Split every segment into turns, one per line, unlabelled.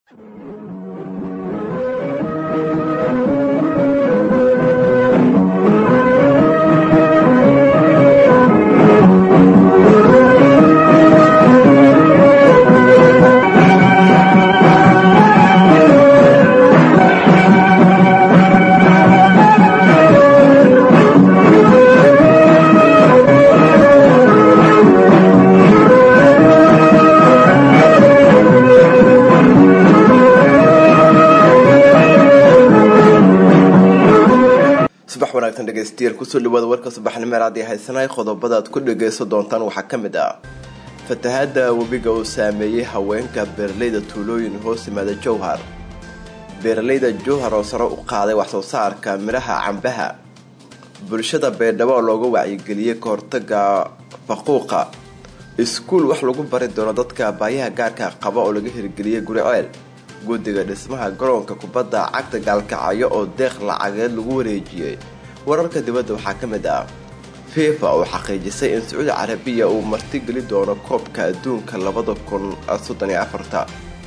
subax wanaagsan dhegeystayaal kusoo dhawaada warka subaxnimo raadi haysanay qodobada aad ku dhageysan doontaan waxaa ka mid ah fatahaada webiga uu saameeyey haweenka beeralayda tuulooyin hoos yimaada jowhar beeralayda jowhar oo sare u qaaday waxsoo saarka midhaha cambaha bulshada beerdhabo oo looga wacyigeliyey kahortaga faquuqa iskuul wax lagu bari doono dadka baayaha gaarka qaba oo laga hirgeliyey guri ceel guddiga dhismaha garoonka kubadda cagta gaalkacyo oo deeq lacageed lagu wareejiyey wararka dibadda waxaa ka mid ah fifa oo xaqiijisay in sacuudi carabiya uu martigeli doono koobka adduunka labada kun soddon iyo afarta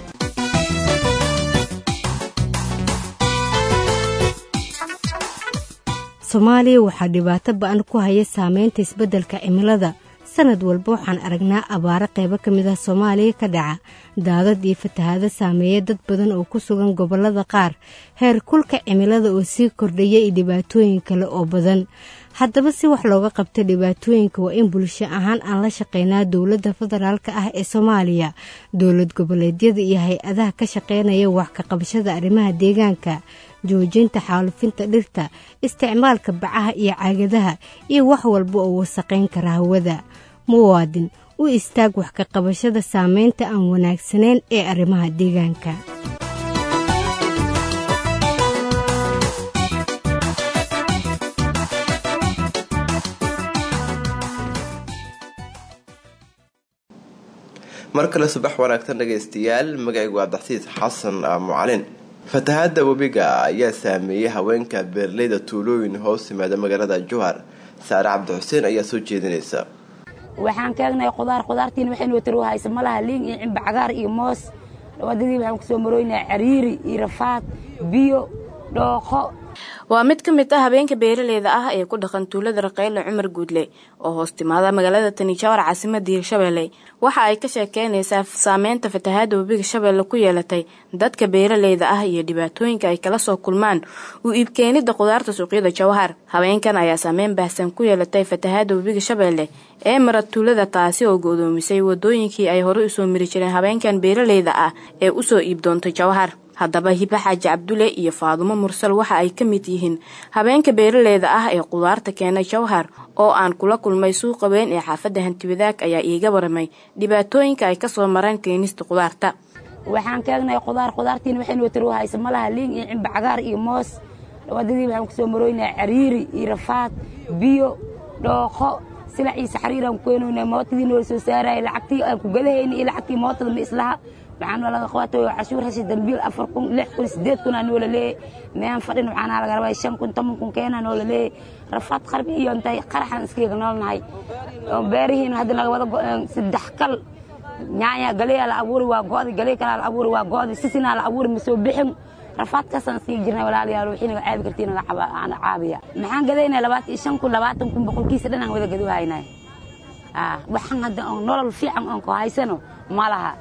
soomaaliya waxaa dhibaato ba-an ku haya saameynta isbeddelka cimilada sanad walba waxaan aragnaa abaaro qaybo ka mid ah soomaaliya ka dhaca daadad iyo fatahaado saameeya dad badan oo ku sugan gobollada qaar heer kulka cimilada oo sii kordhaya iyo dhibaatooyin kale oo badan haddaba si wax looga qabta dhibaatooyinka waa in bulsho ahaan aan la shaqeynaa dowladda federaalka ah ee soomaaliya dowlad goboleedyada iyo hay-adaha ka shaqeynaya wax ka qabashada arrimaha deegaanka joojinta xaalufinta dhirta isticmaalka bacaha iyo caagadaha iyo wax walba oo wasaqayn kara hawada muwaadin u istaag wax ka qabashada saameynta aan wanaagsanayn ee arrimaha deegaanka
mar kale subax wanaagsan dhagaystayaal magacaygu abdaxsiis xasan mucalin fatahaada webiga ayaa saameeyey haweenka beeralayda tuulooyin hoos yimaada magaalada jowhar saare cabdi xuseen ayaa soo jeedinaysa
waxaan kaagnahay qudaar qudaartiina waxaynu wataroo haysa malaha liin iyo cimba cagaar iyo moos wadadii waxaan kusoo marooynaa cariiri iyo rafaad biyo dhooqo
waa mid ka mid ah habeenka beeraleyda ah ee ku dhaqan tuulada raqeyle cumar guudle oo hoos timaada magaalada tani jawar caasimadda hirshabelle waxa ay ka sheekeynaysaa saameynta fatahaada webiga shabeelle ku yeelatay dadka beeraleyda ah iyo dhibaatooyinka ay kala soo kulmaan u iibkeenida qudaarta suuqyada jawhar habeenkan ayaa saameyn baahsan ku yeelatay fatahaada webiga shabeelle ee mara tuulada taasi oo godoomisay wadooyinkii ay horey usoo mari jireen habeenkan beeraleyda ah ee usoo iib doontay jawhar haddaba hibe xaaji cabdule iyo faadumo mursal waxa ay ka mid yihiin habeenka beeraleyda ah ee qudaarta keenay jawhar oo aan kula kulmay suuqa weyn ee xaafadda hantiwadaag ayaa iiga waramay dhibaatooyinka ay kasoo mareen keenista qudaarta
waxaan kaagnahay qudaar qudaartiina waxaynu wataroo haysa malaha liin iyo cimba cagaar iyo moos wadadii waxaan kusoo marooynaa cariiri iyo rafaad biyo dhooqo silac iyo saxriiraan ku keenaynaa mootadii noola soo saaraya lacagtii aan ku gadahayna iyo lacagtii mootada ma islaha waxaan laga qabatay cashuur hasi dambiil afar kun lix kun sideed kun aa noola leeyahy meen fadhin waxaana laga rabaa shan kun toban kun keenaa noola leeyahy rafaad qarbi iyo intay qaraxan iskaga noolnahay beerihiina hadda naga wada go-een saddex kal nyaanya galeyaa la abuuri waa go'di galee kalaa la abuuri waa go'di sisinaa la abuuri ma soo bixin rafaadkaasaan sii jirnay walaalayaal wixii naga caabi kartii naga caabiya maxaan gadaynaa labaatan iyo shan kun labaatan kun boqolkiisa dhan aan wada gadu haynay waxaan hadda on nolol fiican oon ku haysano ma laha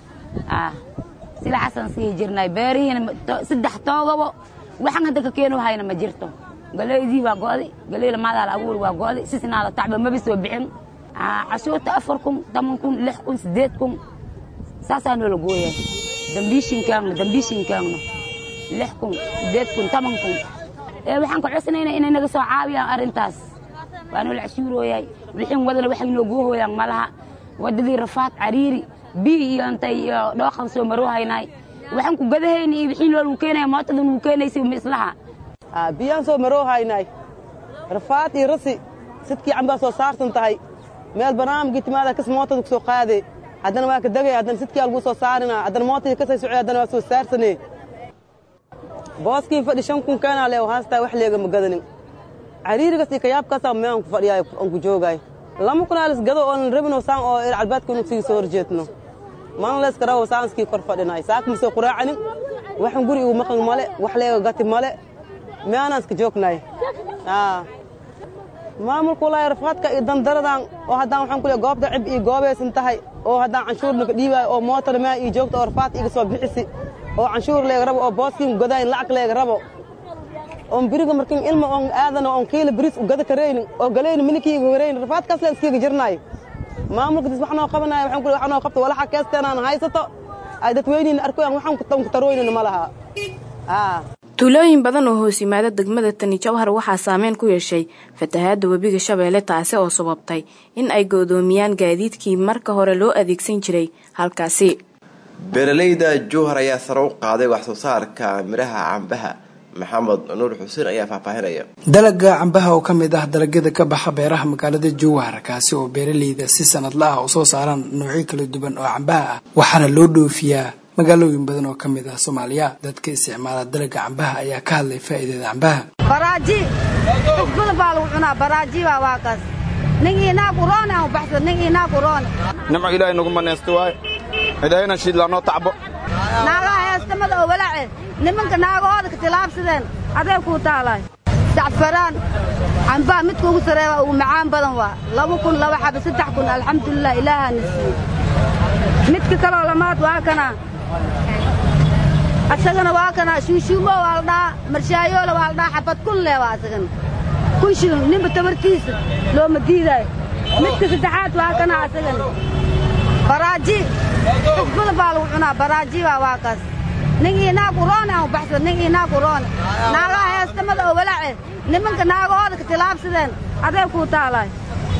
silaxasaan sii jirnay beerihiina saddex toogabo waxaan hadda ka keeno hayna ma jirto galeydii waa go'di galey lamaadaa la abuuri waa go'di sisnaa la tacba maba soo bixin cashuurta afar kun toban kun lix kun sideed kun saasaa noola gooya dambiishinkaagna dambiishinkaagna lix kun sideed kun toban kun ee waxaan ka codsanaynaa inay naga soo caawiyaan arrintaas waa noola cashuurooyay wixin wadana waxay noo goohooyaan malaha wadadii rafaad cariiri biyo iyo intay iyo dhooqan soo maroo haynaay waxaan ku gadahayna iyo wixii nool uu keenaya mootadan uu keenaysay ma islaha
biyaan soo maroo haynaay rafaad iyo rasi sidkii cambaa soo saarsan tahay meel barnaamijkii timaada kas mootada ku soo qaade haddana waa ka degay haddana sidkii aa lagu soo saarina haddana mootadii kasay socday haddana waa soo saarsane booskii fadhi shan kun keenaa lee haastaa wax leega ma gadanin cariirigas iyo kayaabkaasaa meean ku fadhiyaay aan ku joogaay lama kunaalis gado oonan rabino saan oo calbaadka inu sii soo horjeedno maalin layska rabo saanskii kor fadhinay saaka masoo quraacanin waxan guri igu maqan male wax leega gati male meanaan iska joognay maamulka walaahi rafaadka iyo dandaradan oo haddaan waxaan ku leeyahay goobta cib iyo goobaysan tahay oo haddaan canshuurna ka dhiibaayo oo mootar maa iyo joogta oo rafaadka iga soo bixisi oo canshuur leega rabo oo booskiin godaayin lacag leega rabo oon biriga markin ilma oon aadana oon kiila biris u gada karaynin oo galayni milikiiga waraynin rafaadkaas leen iskiga jirnaayo maamulka dis wax noo qabanaya waxaan ku wax noo qabto walaxa keesteenaan haysato ay dadweyniina arkoyaan waxaan ku tarooynina ma laha
tuulooyin badan oo hoos yimaada degmada tani jawhar waxaa saameyn ku yeeshay fatahaadda webiga shabeelle taasi oo sababtay in ay goodoomiyaan gaadiidkii marka hore loo adeegsan jiray halkaasi
beeralayda jowhar ayaa sare u qaaday wax soo saarka midhaha cambaha maxamed nuur xuseen ayaa faahfaahinaya
dalaga cambaha oo ka mid ah dalagyada ka baxa beeraha magaalada jowhar kaasi oo beeralayda si sanadla ah u soo saaraan noocyo kala duwan oo cambaha ah waxaana loo dhoofiyaa magaalooyin badan oo ka mid ah soomaaliya dadka isticmaala dalaga cambaha ayaa ka hadlay faa'iidada cambaha
baraaji xusbada baa lagu cunaa baraaji baa waa kaas nin inaag uroone aan baxsan nin inaag uroone
nimco ilaahay nagu manaysta waaye ilaahayna shiidlaanoo tacbo
naagaha heestamada oo walaace nimanka naagahooda ka tilaabsadeen adee kuu taalaay sacfaraan cambaha midka ugu sareeba ugu macaan badan waa laba kun laba xaba saddex kun alxamdulilah ilaahaana siiye midka kaloo lamaad waa kana asagana waa kana shuushuumo waa la dhaha marshaayoole waa la dhaha xabad kun lee waa asagana kun shilin ninba tabartiisa looma diidaayo midka saddexaad waa kana asagana baraaji xusbada baa lagu cunaa baraaji baa waa kaas nin inaag uroone aan baxsan nin inaag uroone naagaha heestamada oo walaace nimanka naagahooda ka tilaabsadeen adee kuu taalaay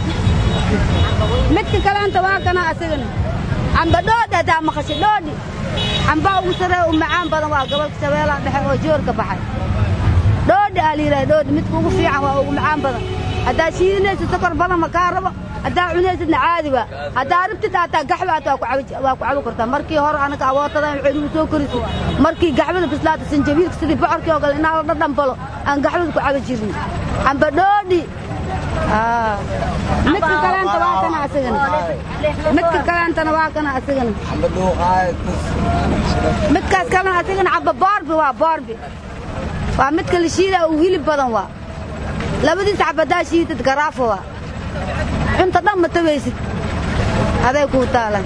midka kaleenta waa kana asagana camba dhoodhi haddaa maqasho dhoodhi cambaa ugu saree u macaan badan waa gobolka shabeellaha dhexe oo joorka baxay dhoodhi aa layidhaha dhoodhi midka ugu fiican waa ugu macaan badan haddaa shiidinaysid sokor badan ma kaa rabo haddaa cunaysidna caadi waa haddaa rabtid haataa gaxba hata waa ku cabi kartaa markii hore anaga awootada waxay igu soo korisid markii gaxbada bislaata sanjabiilka sidii bocorkii oo kale inaa la dhadhanbalo aan gaxbada ku cabi jirin camba dhoodhi midka kaleenta waa kana asagana midka kaleentana waa kana asagana midkaas kalena asagana camba boorbi waa boorbi waa midka la shiida uu hilib badan waa labadiisa cabadaa shiidad garaafo waa cunta dhan ma tabaysid aday kuu taalan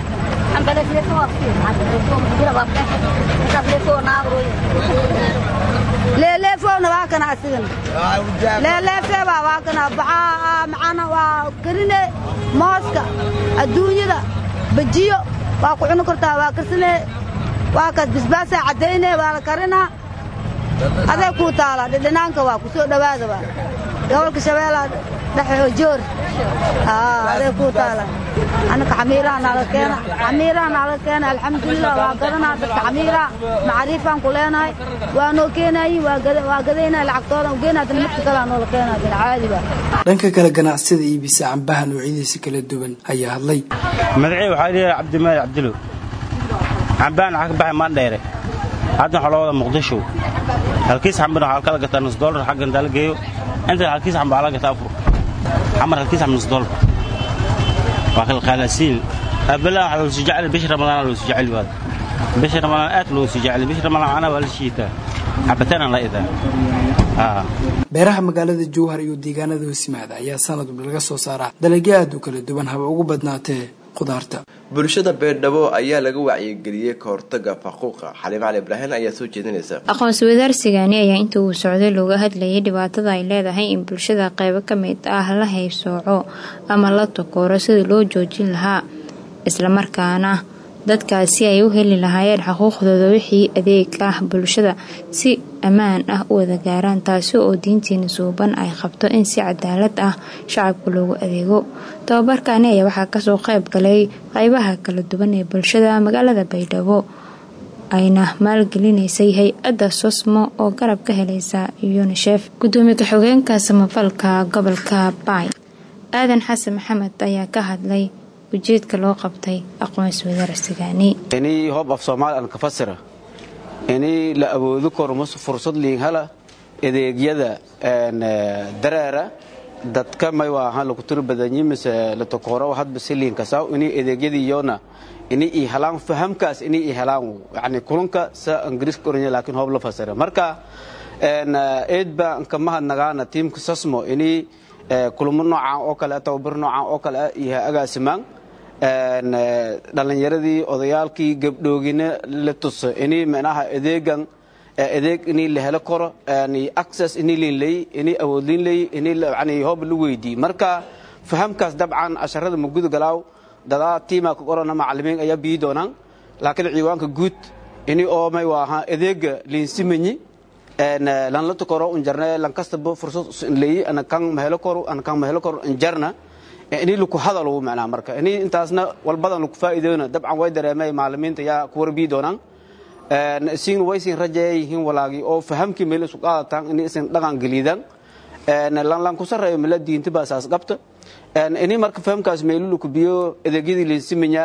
leeleefowna waa kana asigana leeleefeebaa waa kana baxaa macana waa karine mooska adduunyada bajiyo waa ku cuni kartaa waa karsane waa kaas bisbaasaa caddayne waa la karinaa aday kuu taala dhidhinaanka waa ku soo dhowaada waa gobolka shabeellaha dhexe oo joor aday kuu taala annaka xamiiraha naala keena xamiiraha naala keena alxamdulilah waa gadanaa dadka xamiiraha macaariifaan ku leenahay waa noo keenaayin waa gadaynaa lacagtoodan ugeenaadana midka kalea noola keenaadana caadi baa
dhanka kale ganacsida iibisa cambaha noocyadiisa kala duwan ayaa hadlay
magacii waxaa leeyahay cabdimaali cabdilow cambahan waxaa ka baxay maandheere hadda waxaa loo wada muqdisho halkiis xambana waxaa kala gataa nus doolar xagga intaa la geeyo inta halkiis xamba waxaa la gataa afur xamar halkiis xamba nus doolar waa kala qaalasiin abala waxaa loo sii jecel bishi ramadaan loo sii jecel waad bishi ramadaan aad loo sii jecel bishi ramadaan ana waa la shiitaa cabitaan la idaa
beeraha magaalada jowhar iyo deegaanada hoosimaada ayaa sanad walba laga soo saaraa dalagyo aad u kala duwan haba ugu badnaatee khudaarta
bulshada beerdhabo ayaa laga wacyigeliyey ka hortaga faquuqa xaliim cali ibraahin ayaa soo jeedinaysa
aqoonsi wadaarsigani ayaa inta uu socday looga hadlayay dhibaatada ay leedahay in bulshada qaybo ka mid ah la haybsooco ama la takooro sidii loo joojin lahaa islamarkaana dadkaasi ay u heli lahaayeen xuquuqdooda wixii adeeg ah bulshada si ammaan ah u wada gaaraan taasi oo diintiina suuban ay qabto in si cadaalad ah shacabka loogu adeego tababarkaani ayaa waxaa kasoo qayb galay qaybaha kala duwan ee bulshada magaalada baydhabo ayna maalgelinaysay hay-adda sosmo oo garab ka helaysa yunisef gudoomiye ka-xogeenka samafalka gobolka baay aadan xasan maxamed ayaa ka hadlay ujeedka loo qabtay aqoonsi wadaarsigani
inii hob af soomaali aan ka fasira inii la awoodi karo mas fursad liinhala adeegyada dareera dadka may waahan lagu tiri badanyi mise la tokoro hadba si liinkasaw inii adeegyadii yoona inay i helaan fahamkaas inay i helaan yani kulunka sa ingiriiska oranya laakiin hoob la fasira marka eed baan ka mahadnagaana tiimka sasmo inay kulamo noocan oo kale tababar noocan oo kale iyo agaasimaan dhalinyaradii odayaalkii gabdhoogina la tuso inay micnaha adeegan adeeg inay la helo karo access inay liin leey inay awood liin leey inay yani hoob la weydii marka fahamkaas dabcan casharada maguda galaaw dadaa tiima ka qorana macalimiin ayaa biyi doonaan laakiin ciiwaanka guud ini oo may waaha adeega liinsimanyi lan la tukoro unjarne lan kastaba fursad leeyi ana kan mahelo koro ana kan mahelo koro unjarna ini laku hadalo macnaha marka ini intaasna walbadan laku faa'iideona dabcan way dareemay macalimiinta yaa ku warbiyi doonaan isin waysin rajayayihiin walaagi oo fahamkii meel isu qaadataan ini isin dhaqan geliidaan lan lan ku sarreeyo mila diinta baa saas qabta ini marka fahamkaas meelu laku biyo adeegyadii liinsimanya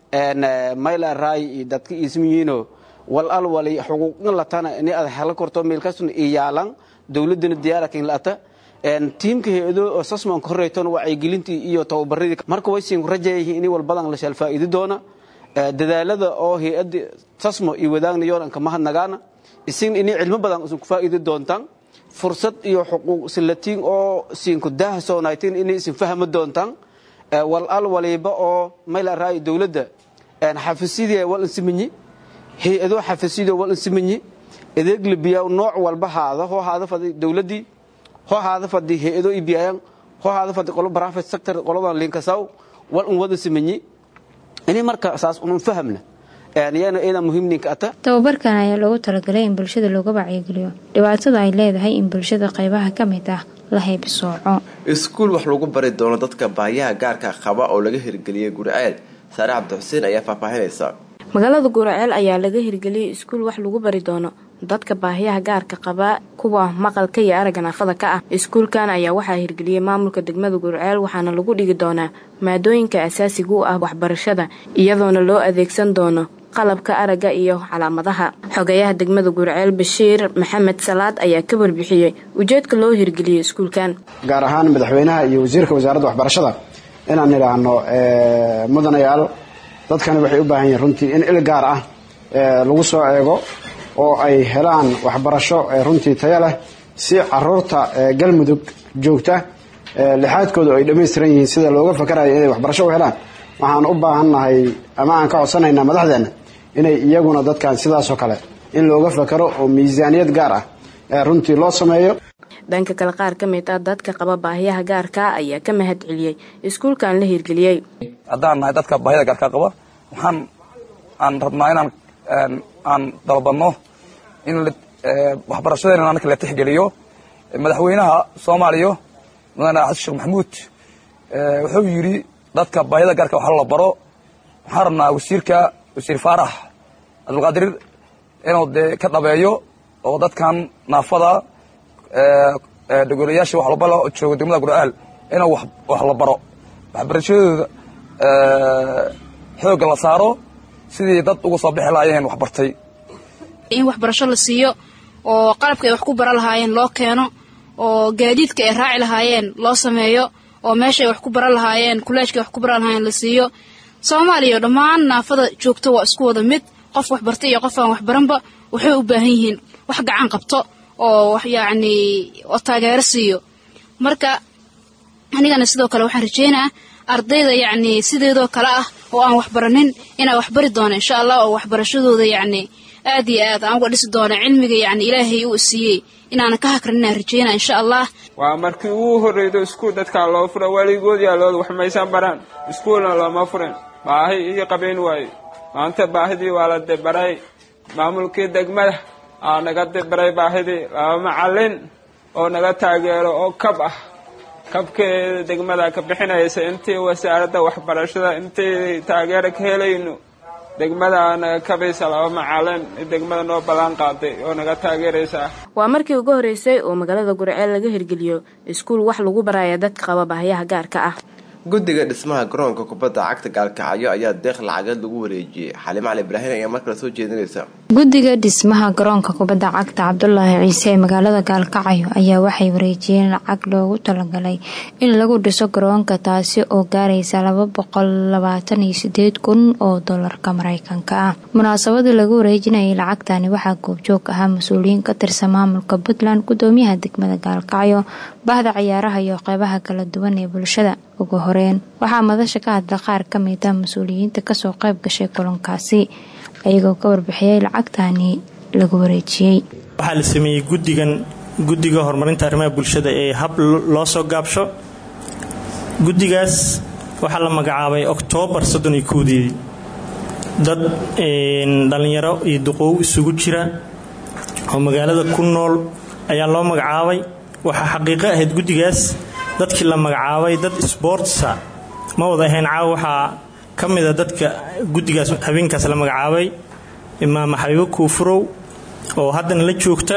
mayla raay iyo dadka ismiyiino wal al wali xuquuqin latana ini ad helo korto meel kastuna iyaalan dowladana diyaarakin lata tiimka hay-ado oo sasmanka horeytona wacyigelintii iyo tababaradii marka way siin rajayayihiin ini walbadan la shal faa'iidi doona dadaalada oo hay-adda sasmo iyo wadaagnayoon anka mahadnagaana isin ini cilmo badan isin ku faa'iidi doontaan fursad iyo xuquuq silatiin oo siinku daaha soonaytiin inay isin fahmi doontaan wal al waliba oo mayla raayo dowladda xafisyadii wal insimanyi hay-ado xafisyadii wal insimanyi adeeg labiyaa nooc walba haada hoo haada fadi dowladdii hoo haada fadi hay-ado ibiyaayan hoo haada fadi qolo private sector qoladan linkasaw wal un wada simanyi ini marka saas unun fahamna yana iyada muhiimninka ata
tababarkan ayaa loogu talagalay in bulshada looga wacyigeliyo dhibaatada ay leedahay in bulshada qaybaha ka mid ah la haybsooco
iskuul wax lagu bari doono dadka baahiyaha gaarka qaba oo laga hirgeliyay guriceel saare cabdixuseen ayaa faahfaahinaysa
magaalada guraceel ayaa laga hirgeliyey iskuul wax lagu bari doono dadka baahiyaha gaarka qaba kuwa maqalka iyo aragga naafada ka ah iskuulkan ayaa waxaa hirgeliyey maamulka degmada gurceel waxaana lagu dhigi doonaa maadooyinka asaasiga u ah waxbarashada iyadoona loo adeegsan doono qalabka aragga iyo calaamadaha xogayaha degmada gurceel bashiir maxamed salaad ayaa ka warbixiyey ujeedka loo hirgeliyey iskuulkan
gaar ahaan madaxweynaha iyo wasiirka wasaaradda waxbarashada inaan idhaahno mudanayaal dadkani waxay u baahan yihiin runtii in il gaar ah lagu soo eego oo ay helaan waxbarasho runtii tayo leh si caruurta galmudug joogta lixaadkooda ay dhammaystiran yihiin sida looga fakarayo inay waxbarasho u helaan waxaan u baahannahay ama aan ka codsanaynaa madaxdeenna inay iyaguna dadkan sidaasoo kale in looga fakaro oo miisaaniyad gaar ah runtii loo sameeyo
dhanka kale qaar ka mid ah dadka qaba baahiyaha gaarka ayaa ka mahad celiyey iskuulkan la hirgeliyey
haddaan nahay dadka baahida gaarka qaba waxaan aan rabnaa inaan aan dalbanno in waxbarashadeena anaka la tixgeliyo madaxweynaha soomaaliya mudane xasan sheekh maxamuud wuxuu yidhi dadka baahida gaarka wax la baro waxaan rabnaa wasiirka wasiir faarax cabdulqaadir inuu dee ka dhabeeyo oo dadkan naafada dogolayaasha wax walba jooga degmada gurcaal inuu wax la baro waxbarashadooda xoogga la saaro sidii dad uga soo bixi lahaayeen wax bartay
in waxbarasho la siiyo oo qalabka ay wax ku bara lahaayeen loo keeno oo gaadiidka ay raaci lahaayeen loo sameeyo oo meesha ay wax ku baran lahaayeen kuleejka ay wax ku baran lahaayeen la siiyo soomaaliya dhammaan naafada joogto waa isku wada mid qof wax bartay iyo qof aan wax baranba waxay u baahan yihiin wax gacan qabto oo wax yacni oo taageero siiyo marka anigana sidoo kale waxaan rajeynaa ardayda yacni sideedoo kale ah oo aan waxbaranin inaa waxbari doono insha allah oo waxbarashadooda yacni aad iyo aad aan uga dhisi doono cilmiga yacni ilaahay uu siiyey inaanan ka hakrin inaan rajeynaa insha allah
waa markii ugu horreydo iskuul dadkaa loo fura weligood yaalooda wax maysan baraan iskuulna looma furin baahi ii qabayn waaye maanta baahidii waa la dibaray maamulkii degmada aa naga dibaray baahidii laba macallin oo naga taageero oo kab ah kabkeeda degmada ka bixinaysa intii wasaaradda waxbarashada intii taageero ka helayno degmada naga kabaysa laba macalin degmada noo ballan qaaday oo naga taageeraysa
waa markii ugu horreysay oo magaalada gurceel laga hirgeliyo iskuul wax lagu baraya dadka qaba baahiyaha gaarka ah
guddiga dhismaha garoonka kubadda cagta gaalkacyo ayaa deeq lacageed lagu wareejiyey xaliim cali ibraahin ayaa markale soo jeedinaysa
guddiga dhismaha garoonka kubadda cagta cabdulaahi ciise ee magaalada gaalkacyo ayaa waxay wareejiyeen lacag loogu talagalay in lagu dhiso garoonka taasi oo gaaraysa laba boqol labaatan iyo sideed kun oo dolarka mareykanka ah munaasabadii lagu wareejinayay lacagtani waxaa goobjoog ahaa mas-uuliyiin ka tirsan maamulka puntland gudoomiyaha degmada gaalkacyo bahda ciyaaraha iyo qeybaha kala duwan ee bulshada ugu horeyn waxaa madasha ka hadla qaar ka mid ah mas-uuliyiinta kasoo qayb gashay kulankaasi ayagoo ka warbixiyey lacagtani lagu wareejiyey
waxaa la sameeyey guddigan guddiga horumarinta arrimaha bulshada ee hab loo soo gaabsho guddigaas waxaa la magacaabay oktoobar soddon iyo kowdeedii dad dhallinyaro iyo duqoow isugu jira oo magaalada ku nool ayaa loo magacaabay waxaa xaqiiqo ahayd guddigaas dadkii la magacaabay dad sboortsa ma wada ahayn caawa waxaa ka mida dadka guddigaas habeenkaas la magacaabay imaam xabiibo kuufurow oo haddana la joogta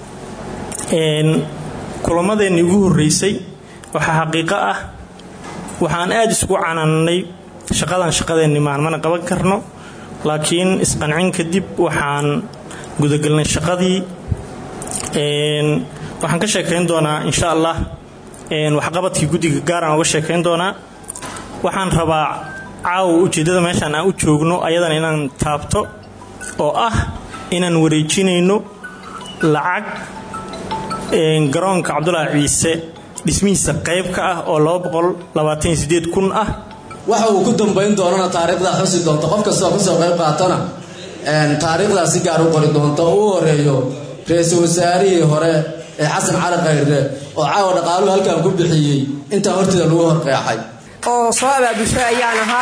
kulamadeenni ugu horreysay waxaa xaqiiqo ah waxaan aada isugu canaanay shaqadan shaqadeenni maan mana qaban karno laakiin isqancin kadib waxaan gudagelnay shaqadii waxaan ka sheekayn doonaa insha allah waxqabadkii guddiga gaaraan uga sheekayn doonaa waxaan rabaa caawa ujeeddada meeshaan aan u joogno ayadana inaan taabto oo ah inaan wareejinayno lacag garoonka cabdulaahi ciise dhismihiisa qayb ka ah oo kun ah
waxa uu ku dambayn doonana taariikhdaa xusi doonta qof kastoo kasoo qayb qaatana taariikhdaa si gaar u qori doonta oo u horeeyo ra-iisul wasaarihii hore ee xasan cali khayre oo caawa dhaqaaluhu halkan ku bixiyey intaa horteeda lagu horqeexay
oo soo abaabushay ayaan ahaa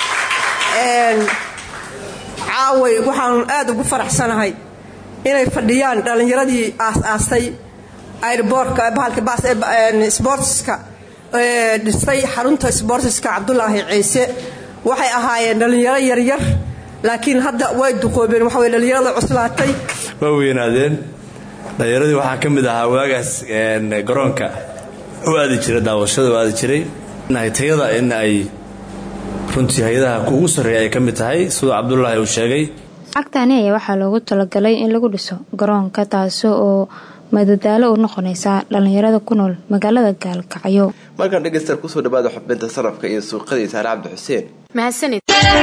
caaway waxaan aada ugu faraxsanahay inay fadhiyaan dhallinyaradii aas-aastay airboortka bahalka baas sboortiska dhistay xarunta sboortiska cabdulaahi ciise waxay ahaayeen dhallinyaro yaryar laakiin hadda way duqoobeen waxa way dhallinyarada cuslaatay
waa weynaadeen dhallinyaradii waxaa ka mid ahaa waagaas garoonka u aadi jira daawashada u aadi jiray tayada in ay runtii hay-adaha kuugu sarreeya ay ka mid tahay siduu cabdulaahi uu sheegay
lacagtani ayaa waxaa loogu talagalay in lagu dhiso garoonka taasi oo madadaalo u noqonaysa dhallinyarada ku nool magaalada gaalkacyo
markaan dhegeystayaal kusoo dhawaada xubinta sarafka iyo suuqadii saare cabdi xuseen
mahadsanid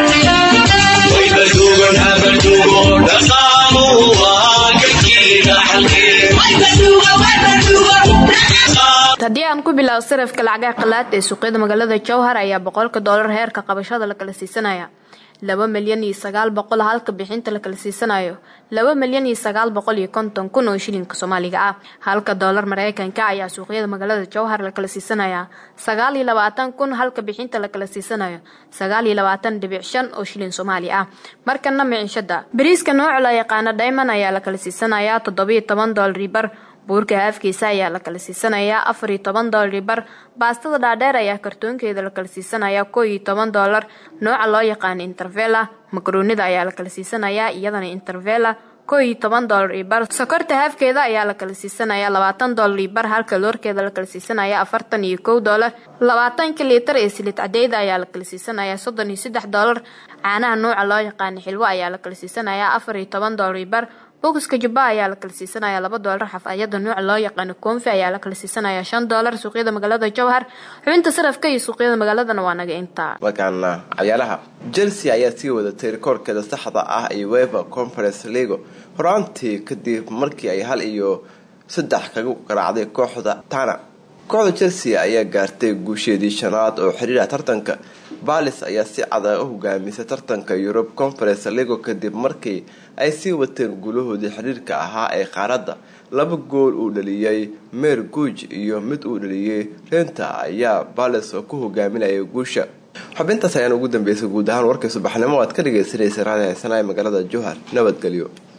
haddii aan ku bilaabo sarafka lacagaha qalaad ee suuqyada magaalada jowhar ayaa boqolka doolar heerka qabashada la kala siisanaya laba milyan iyo sagaal boqol halka bixinta la kala siisanayo laba milyan iyo sagaal boqol iyo konton kun oo shilinka soomaaliga ah halka doolar mareykanka ayaa suuqyada magaalada jowhar la kala siisanaya sagaal iyo labaatan kun halka bixinta la kala siisanayo sagaal iyo labaatan dhibic shan oo shilin soomaali ah markana micishada bariiska nooca la yaqaana diamond ayaa la kala siisanaya toddobiyo toban doolar bar buurka haafkiisa ayaa la kala siisanayaa afar iyo toban doolar bar baastada dhaadheer ayaa kartoonkeeda la kala siisanayaa koo iyo toban doolar nooca loo yaqaana intervela makaroonida ayaa la kala siisanayaa iyadana intervela koo iyo toban doolar iyo bar sokorta haafkeeda ayaa la kala siisanayaa labaatan doolar iyo bar halka loorkeeda la kala siisanaya afartan iyo kow doolar labaatanka liitar ee silid cadeyda ayaa la kala siisanayaa soddon iyo saddex doolar caanaha nooca loo yaqaana xilwo ayaa la kala siisanayaa afar iyo toban doolar iyo bar bokiska jubba ayaa la kala siisanaya laba doolar xafayada nooca loo yaqaano koonfi ayaa la kala siisanaya shan doolar suuqyada magaalada jowhar xubinta sarafka iyo suuqyada magaaladana waa naga intaa
markaana cayaalaha chelsea ayaa sii wadatay rikoorkeeda saxda ah ee weva conference leago horaantii kadib markii ay hal iyo saddex kaga garaacday kooxda tana kooxda chelsea ayaa gaartay guusheedii shanaad oo xiriira tartanka balis ayaa si cadag u hogaamisay tartanka europe conference leago kadib markii ay sii wateen guulahoodii xiriirka ahaa ee qaaradda laba gool uu dhaliyey meer guuj iyo mid uu dhaliyey renta ayaa balis oo ku hogaaminaya guusha xubintaas ayaan ugu dambeysay guud ahaan warkii subaxnimo aad ka dhageysanaysa raadi haysanaya magaalada jowhar nabadgelyo